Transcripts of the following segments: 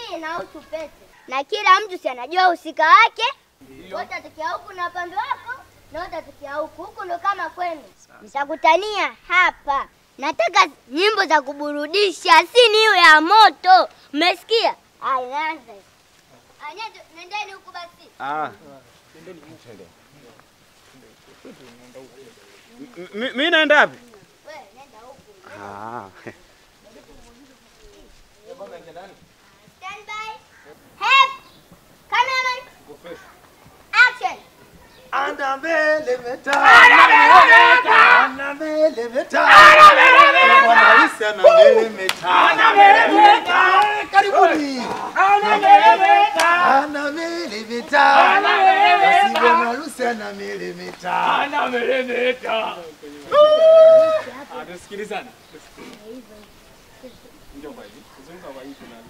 hii inahusu pete, na kila mtu si anajua uhusika wake. Wote atokea huku na upande wako, na wote atokea huku. Huku ndo kama kwenu, mtakutania hapa. Nataka nyimbo za kuburudisha, si niyo ya moto. Mmesikia? Aya, inaanza. Aya, nendeni huku basi. Ah. Mi- Mi naenda wapi? Wewe nenda huku. Ah. Stand by. Help. Cameraman. Action. Ana mbele meta. Ana mbele meta. Bwana harusi ana mbele meta. Karibuni. Ana mbele meta. Basi bwana harusi ana mbele meta. Tusikilizane. Njoo kwa hivi. Zunguka kwa hivi na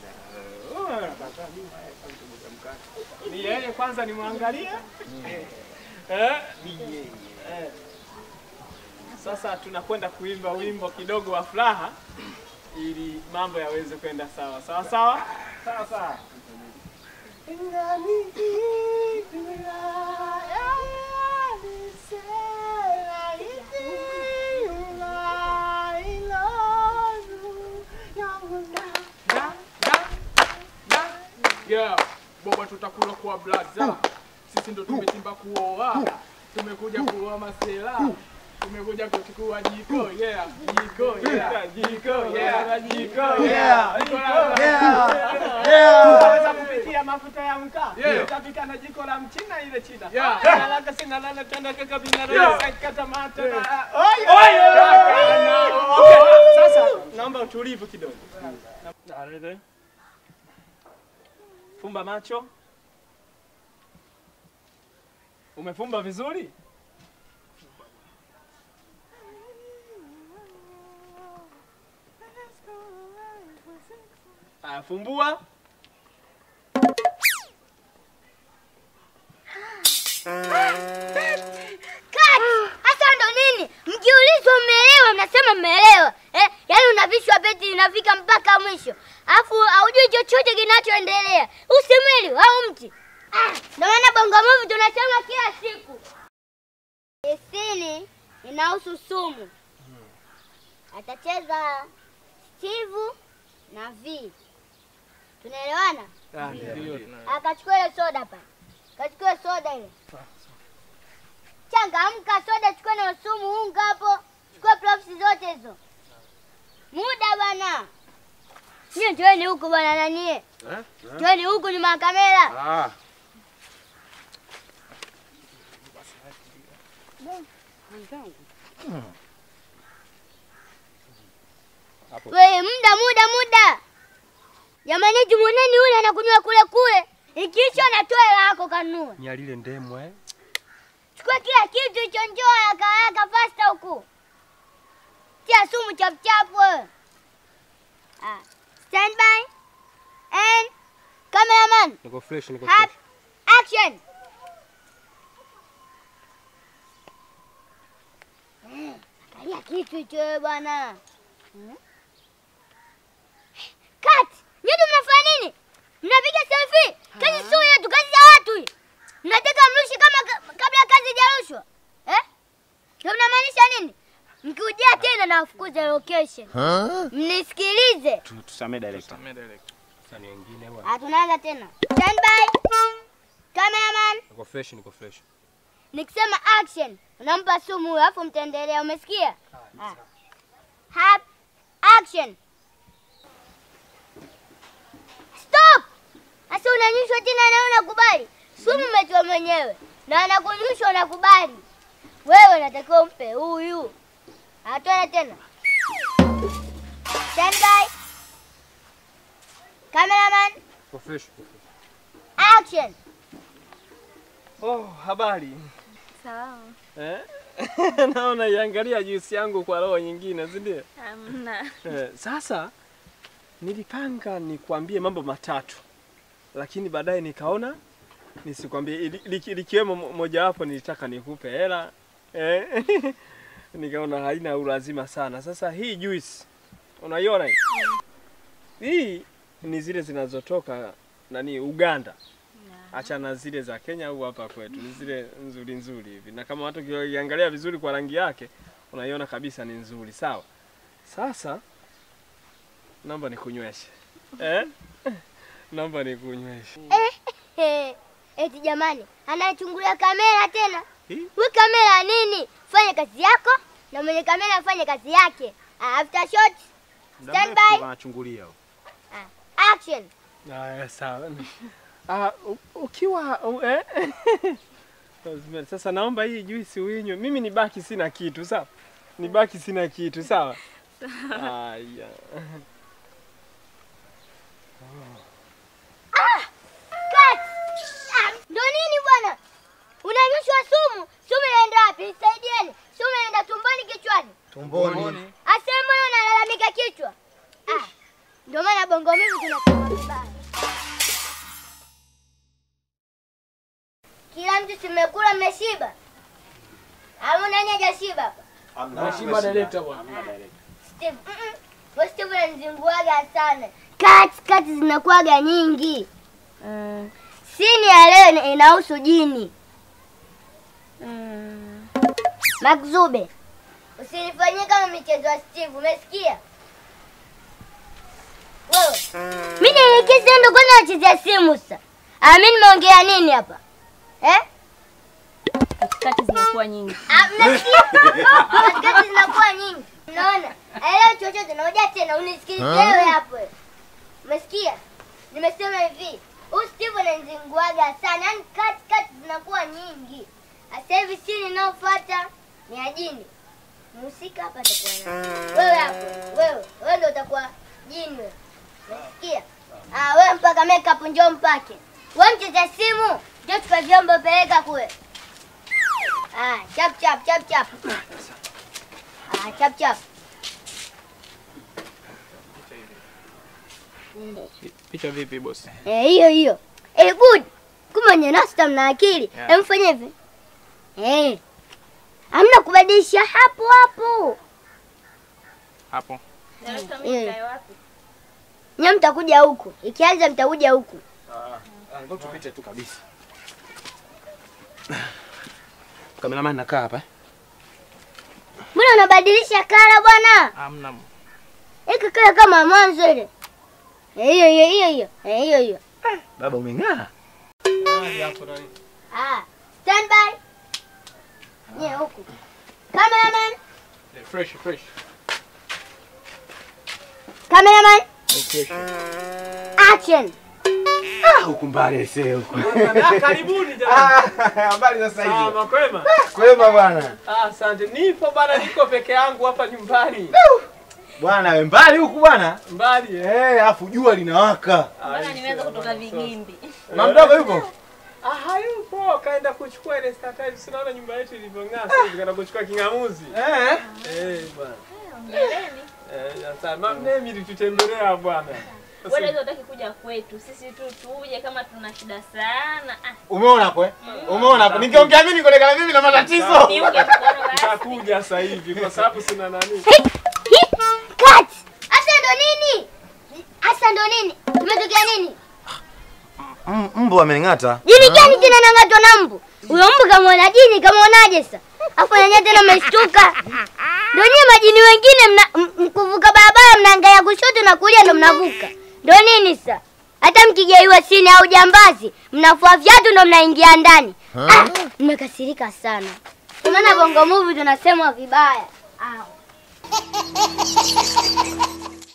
ni yeye kwanza nimwangalie. Eh? Ni yeye. Eh. Sasa tunakwenda kuimba wimbo kidogo wa furaha ili mambo yaweze kwenda sawa sawa sawa sawa sawa. Yeah, boba tutakula kwa blaza. Sisi ndo tumetimba kuoa. Tumekuja kuoa masela. Tumekuja kuchukua jiko, yeah. Jiko, yeah. Jiko, yeah. Jiko, yeah. Unaweza kupikia mafuta ya mkaa. Yeah. Utapika na jiko la mchina ile china. Yeah. Kalaka sina lala tanda kaka binara Yeah. sakata mata. Yeah. Oye. Oye. Okay. Sasa naomba utulivu kidogo. Alete. Fumba macho. Umefumba vizuri? Aya, fumbua. Kati. Hasa ndo nini? Mkiulizwa mmeelewa, mnasema mmeelewa. Eh, yaani unavishwa pete inafika mpaka mwisho. Alafu haujui chochote kinachoendelea. Usimwili au mti. Ah, ndio maana Bongo Movie tunasema kila siku. Isini inahusu sumu. Atacheza Steve na V. Tunaelewana? Akachukua ile soda pale. Kachukua soda ile. Changamka, soda chukua na sumu, unga hapo, chukua props zote hizo. Muda bwana. Nyie njoeni huku bwana nanie. Njoeni huku nyuma ya kamera. Ah. Wewe muda muda muda. Jamani jumoneni yule anakunywa kule kule. Ikiisha anatoa hela yako kanunue. Nyalile ndemwe. Chukua kila kitu hicho, njoo haraka haraka fasta huku. Tia sumu chap chap wewe. Ah, stand by and cameraman Niko fresh, niko have fresh. action. Eh, Angalia kitu hicho wewe bwana. Hmm? Cut! Nyinyi mnafanya nini? Mnapiga selfie? Kazi sio yetu, kazi ya watu hii. Mnataka mrushi kama ka- kabla kazi haijarushwa. Eh? Ndio mnamaanisha nini? Mkiujia tena na wafukuze location. Mnisikilize. Tu- Tusamee director. Sasa ni wengine bwana. Ah, tunaanza tena. Stand by. Cameraman, Niko fresh, niko fresh. nikisema action, unampa sumu huyo alafu mtaendelea, umesikia? Ah. Have action. Stop! Sasa unanyushwa tena na unakubali. Sumu umetoa mwenyewe. Na anakunyushwa unakubali. Wewe unatakiwa umpe huyu. Atoa tena. Stand by. Cameraman, Niko fresh. niko fresh. action. Oh, habari. Sawa. Eh? Naona iangalia juisi yangu kwa roho nyingine, si ndio? Hamna. Eh, sasa nilipanga nikwambie mambo matatu, lakini baadaye nikaona nisikwambie, ili- liki- likiwemo mo- mojawapo nilitaka nikupe hela eh? nikaona haina ulazima sana. Sasa hii juice unaiona hii? Hii ni zile zinazotoka nani Uganda. Achana zile za Kenya au hapa kwetu, ni zile nzuri nzuri hivi, na kama watu ukiangalia vizuri kwa rangi yake unaiona kabisa ni nzuri. Sawa, sasa naomba nikunyweshe eh? naomba nikunyweshe. Eh, eti jamani, anachungulia kamera tena. Hii? We kamera nini? Fanya kazi yako na mwenye kamera afanye kazi yake. Ah, After shot, stand by, Anachungulia. action. Haya, sawa. Ah, u- ukiwa u- eh? Rosemary, Sasa naomba hii juisi uinywe. Mimi nibaki sina kitu, sawa? Nibaki sina kitu, sawa? Haya. Cut. Ah, Ndo nini bwana? Unanyushwa sumu. Sumu inaenda wapi? Nisaidieni. Sumu inaenda tumboni kichwani. Tumboni. Asema mbona unalalamika kichwa? Ah. Ndio maana bongo mimi tunakuwa vibaya. Kila mtu simekula mmeshiba. Au nani hajashiba hapa? Nashiba director bwana. Steve. Mm-mm. Wewe Steve unanizinguaga sana. Kati kati zinakuwaga nyingi. Mm. Sini ya leo ina- inahusu jini. Mm. Makzube. Usinifanyie kama michezo ya Steve, umesikia? Wewe. Mimi nielekeze ndo kwanza nachezea simu sasa. Ah, mimi nimeongea nini hapa? Eh? katikati zinakuwa nyingi. Ah, mmesikia? Katikati zinakuwa nyingi. Unaona? Aelewa chochote naoja tena unisikilize wewe hapo. wewe. Umesikia? Nimesema hivi. Huyu Steve ananizinguaga sana. Yaani kati kati zinakuwa nyingi. Sasa hivi sini inayofuata ni ya jini. Mhusika hapa atakuwa nani? Wewe hapo. Wewe. Wewe ndio utakuwa jini wewe. Umesikia? Ah, wewe mpaka makeup njoo mpake. Wewe mcheza simu, njoo chukua vyombo peleka kule. Ah, chap chap chap chap. Ah, chap chap. Picha vipi bosi? Eh, hiyo hiyo. Eh, good. Kumbe nye nasta mna akili. Yeah. Yeah. Mfanye hivi. Eh. Hamna kubadilisha hapo hapo. Hapo. Director, mimi mimi nikae wapi? Nyie mtakuja huku. Ikianza mtakuja huku. Ngoja tupite tu kabisa. Kameraman nakaa hapa. eh? Mbona unabadilisha kala bwana? Hamna. Ika kala kama mwanzo ile. Eh, hiyo hiyo hiyo hiyo. Eh, hiyo hiyo. Baba umeng'aa. Hapo nani? Ah, stand by. Nyie huku. Cameraman, Eh, Fresh fresh. cameraman, Fresh. action. Ah, huku mbali aisee huku. Ah, Karibuni jamani. Ah, Habari za sasa Ah, hivi. makwema. Kwema bwana. Ah, asante. Nipo bana, niko peke yangu hapa nyumbani. Bwana we mbali huku bwana. Mbali eh. Eh, afu jua linawaka. Mbona nimeweza kutoka vigimbi? Mamdogo yupo? Ah, hayupo. Kaenda kuchukua ile star times. Sinaona nyumba yetu ilivyong'aa sasa hivi kaenda kuchukua king'amuzi. Eh. Eh, bwana. Ongeleni. Eh, sasa mami litutembelea bwana. Sasa- Wewe leo unataka kuja kwetu. Sisi tu tuje kama tuna shida sana. Ah, Umeona hapo eh? Umeona hapo. Ningeongea mimi nikuonekana mimi na matatizo. ni uje kuona basi. Nitakuja sasa hivi kwa sababu sina nani. Cut. Asa ndo nini? Asa ndo nini? Kimetokea nini? M- Mbu amening'ata. Jini gani tena nang'atwa na mbu? Huyo mbu kamwona jini, kamwonaje sasa? Afu nanyewe tena umeshtuka. Ndio nyie majini wengine mna, m- m- kuvuka barabara mnaangalia kushoto na kulia ndo mnavuka. Ndio nini sasa? Hata mkigeiwa sini au jambazi, mnafua viatu ndo mnaingia ndani. Ah, mmekasirika sana. Kwa maana bongo movie tunasemwa vibaya. Au.